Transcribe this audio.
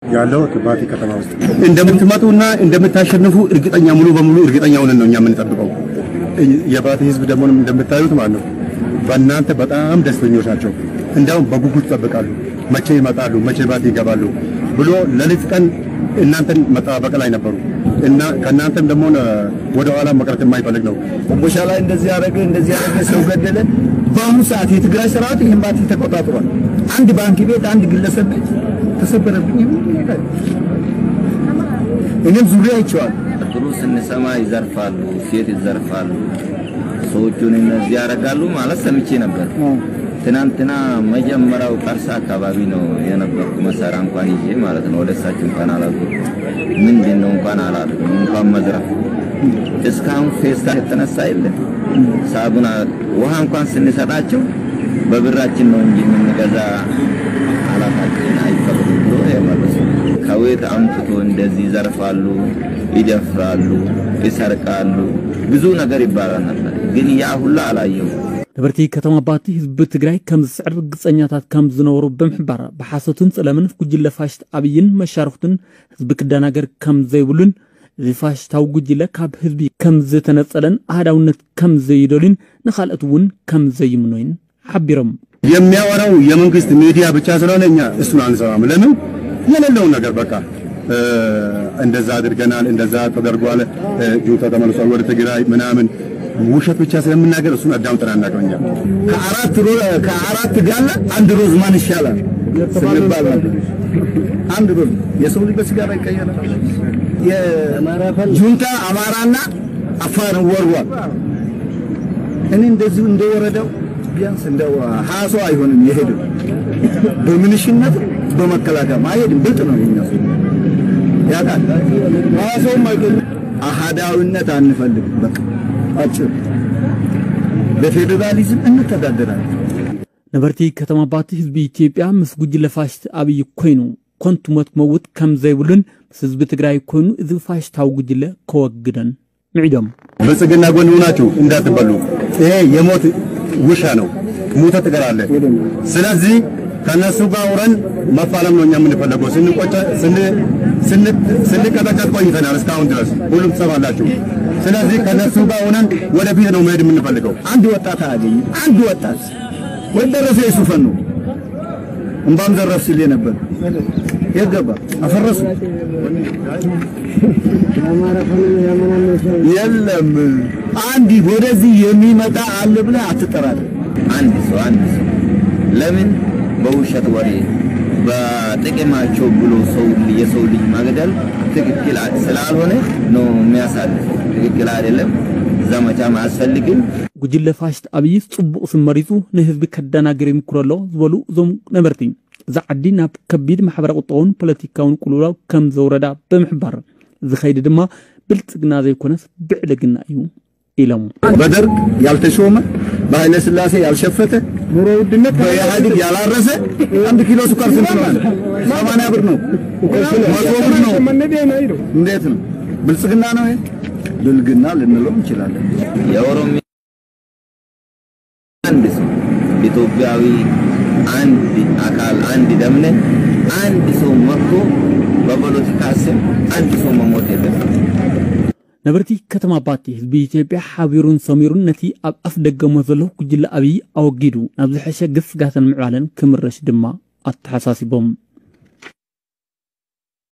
ያለው ባቲ ከተማ ውስጥ እንደምትመጡና እንደምታሸንፉ እርግጠኛ ሙሉ በሙሉ እርግጠኛ ሆነን ነው እኛ የምንጠብቀው። የባቲ ህዝብ ደግሞ እንደምታዩት ማለት ነው በእናንተ በጣም ደስተኞች ናቸው። እንዲያውም በጉጉት ይጠብቃሉ። መቼ ይመጣሉ፣ መቼ ባቲ ይገባሉ ብሎ ሌሊት ቀን እናንተን መጠባበቅ ላይ ነበሩ እና ከእናንተም ደግሞ ወደ ኋላ መቅረት የማይፈልግ ነው። ቦሻ ላይ እንደዚህ ያደረገ እንደዚህ ያደረገ ሰው ገደለ። በአሁኑ ሰዓት የትግራይ ሰራዊት ይህን ባቲ ተቆጣጥሯል። አንድ ባንክ ቤት፣ አንድ ግለሰብ ቤት ተሰበረብኝ። እኔም ዙሪያ አይቼዋለሁ። ጥሩ ስንሰማ ይዘርፋሉ፣ ሴት ይዘርፋሉ፣ ሰዎቹን እነዚህ ያደርጋሉ ማለት ሰምቼ ነበር። ትናንትና መጀመሪያው ቀርሳ አካባቢ ነው የነበርኩ መሳሪያ እንኳን ይዤ ማለት ነው። ወደ እሳቸው እንኳን አላልኩም። ምንድን ነው እንኳን አላልኩም። እንኳን መዝረፍ እስካሁን ፌስታ የተነሳ የለም። ሳቡና ውሃ እንኳን ስንሰጣቸው በብራችን ነው እንጂ የምንገዛ አላታችን አይፈቅዱም ብሎ የመለሱ ከቤት አምጥቶ እንደዚህ ይዘርፋሉ፣ ይደፍራሉ፣ ይሰርቃሉ፣ ብዙ ነገር ይባላል ነበር። ግን ያ ሁላ አላየው። ነበርቲ ከተማ ባቲ ህዝቢ ትግራይ ከም ዝስዕር ግፀኛታት ከም ዝነበሩ ብምሕባር ብሓሶትን ፀለምን ጉጅለ ፋሽት ኣብይን መሻርክቱን ህዝቢ ክደናገር ከም ዘይብሉን እዚ ፋሽታዊ ጉጅለ ካብ ህዝቢ ከም ዝተነፀለን ኣህዳውነት ከም ዘይደሉን ንኻልኦት እውን ከም ዘይምኖይን ሓቢሮም የሚያወራው የመንግስት ሚዲያ ብቻ ስለሆነ እኛ እሱን አንሰማም። ለምን የሌለውን ነገር በቃ እንደዛ አድርገናል፣ እንደዛ ተደርጓል፣ ጁንታ ተመልሷል ወደ ትግራይ ምናምን ውሸት ብቻ ስለምናገር እሱን አዳምጠን አናውቅም። እኛ ከአራት ሮ ከአራት ጋላ አንድ ሮዝ ማን ይሻላል ስንባል ነበር። አንድ ሮዝ የሰው ልጅ በሲጋራ ይቀየራል። የጁንታ አማራና አፋር ወርዋል። እኔ እንደዚሁ እንደወረደው ቢያንስ እንደ ሀያ ሰው አይሆንም የሄደው በምንሽነት በመከላከያ አይሄድም። ብልጥ ነው የኛ ሰው ያውቃል። ሀያ ሰውም አይገኝም። አሃዳዊነት አንፈልግም። በቃ አጭር በፌዴራሊዝም እንተዳደራለን። ነበርቲ ከተማ ባቲ ህዝቢ ኢትዮጵያ ምስ ጉጅለ ፋሽት ኣብይ ኮይኑ ኮንቱ ሞት ክመውት ከም ዘይብሉን ምስ ህዝቢ ትግራይ ኮይኑ እዚ ፋሽታዊ ጉጅለ ከወግደን ምዒዶም ብልጽግና ጎን ሆናችሁ እንዳትበሉ። ይሄ የሞት ውሻ ነው፣ ሙተ ትቀራለህ። ስለዚህ ከነሱ ጋር አውረን መፋለም ነው እኛ የምንፈለገው። ስንቆጨ ስንቀጠቀጥ ቆይተናል እስካሁን ድረስ ሁሉም ትሰማላችሁ። ስለዚህ ከነሱ ጋር ሆነን ወደፊት ነው መሄድ የምንፈልገው። አንድ ወጣት አያገኝ አንድ ወጣት ወይ ደረሰ የሱፈን ነው እምባም ዘረፍ ሲል ነበር። የት ገባ? አፈረሱ። የለም አንድ ወደዚህ የሚመጣ አለ ብለህ አትጠራጠር። አንድ ሰው አንድ ሰው ለምን በውሸት ወሬ በጥቅማቸው ብሎ ሰው የሰው ልጅ መግደል ትክክል ስላልሆነ ነው የሚያሳልፍ። ትክክል አይደለም። ዘመቻም አያስፈልግም። ጉጅለ ፋሽት ኣብይ ጽቡቕ ስም መሪፁ ንህዝቢ ከደናግር ይምክሮ ኣሎ ዝበሉ እዞም ነበርቲ እዛ ዓዲ ናብ ከቢድ ማሕበረ ቁጠውን ፖለቲካውን ቁልውላው ከም ዘውረዳ ብምሕባር እዚ ኸይዲ ድማ ብልጽግና ዘይኮነስ ብዕልግና እዩ ኢሎም በደርግ ያልተሾመ በኃይለ ሥላሴ ያልሸፈተ ኑሮ ውድነት በኢህአዴግ ያላረሰ አንድ ኪሎ ስኳር ስንት ነው? ሰማንያ ብር ነው፣ መቶ ብር ነው። እንዴት ነው? ብልጽግና ነው ይሄ? ብልግና ልንለው እንችላለን። የኦሮሚያ አንድ ሰው ኢትዮጵያዊ አንድ አካል አንድ ደምነ አንድ ሰው መጥቶ በፖለቲካ ስም አንድ ሰው መሞት የለበትም። ነበርቲ ከተማ ባቲ ህዝቢ ኢትዮጵያ ሓቢሩን ሰሚሩን ነቲ ኣብ ኣፍ ደገሞ ዘሎ ጉጅለ ኣብይ ኣወጊዱ ናብ ዝሐሸ ግፍጋትን ምዕባለን ክምረሽ ድማ ኣተሓሳሲቦም